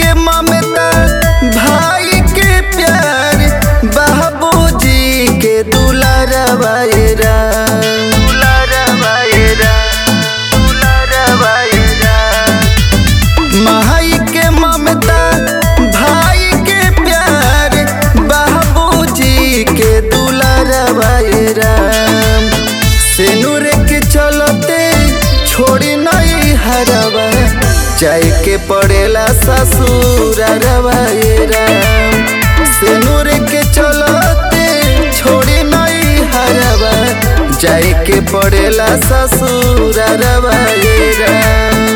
के ममता भाई के प्यार बाबूजी के दुलारवा ये राम दुलारवा ये राम दुलारवा ये राम माई के ममता भाई के प्यार बाबूजी के दुलारवा ये राम सेनुर के चलते छोड़ी नहीं हरवा जाय के पड़ेला ससुर ये राम सेनुर के चलते छोड़ी नहीं हरवा जाय के पड़ेला ससुर ये राम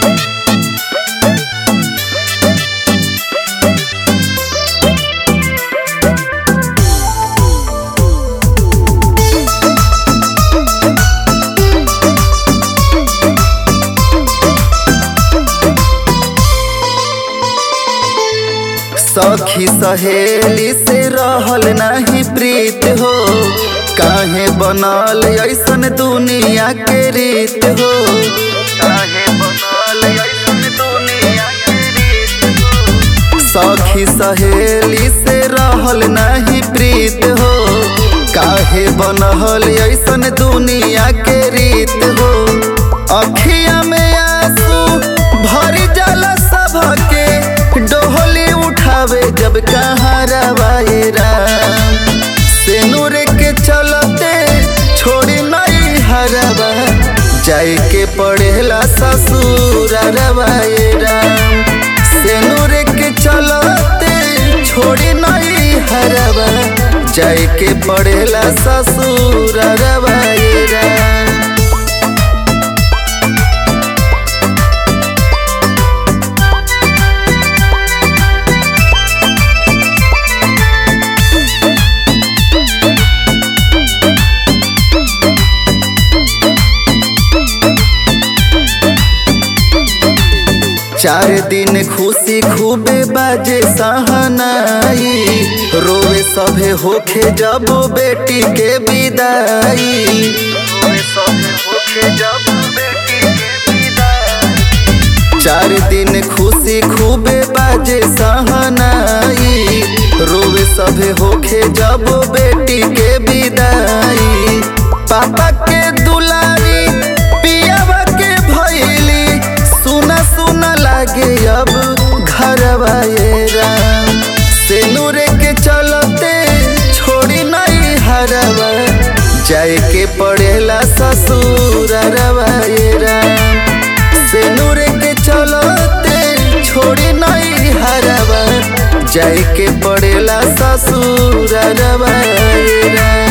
सखी सहेली से रहल नहीं प्रीत हो काहे बनल ऐसन दुनिया के रीत हो काहे बनल ऐसन दुनिया के रीत हो सखी सहेली से रहल नहीं प्रीत हो काहे बनल ऐसन दुनिया के रीत हो अखिया में आंसू भर जाला सबके डोहली उठावे जब कहाँ रवाए राम सेनुर के चलते छोड़ी नहीं हरवा जाय के पड़ेला ससुर रवाए राम सेनुर के चलते छोड़ी नहीं हरवा जाय के पड़ेला ससुर रवाए राम चार दिन खुशी खूबे बाजे सहनाई रोवे सभे होखे जब बेटी के विदाई रोवे सभे होखे जब बेटी के विदाई चार दिन खुशी खूबे बाजे सहनाई रोवे सभे होखे जब बेटी के विदाई पापा के दुलारी पियावा के भैली सुना सुना लागे अब घरवा ये राम सेनुरे के चलते छोड़ी नहीं हरवा जाय के पड़ेला ससुर ये राम सेनुरे के चलते छोड़ी नहीं हरवा जाय के पड़ेला ससुर ये राम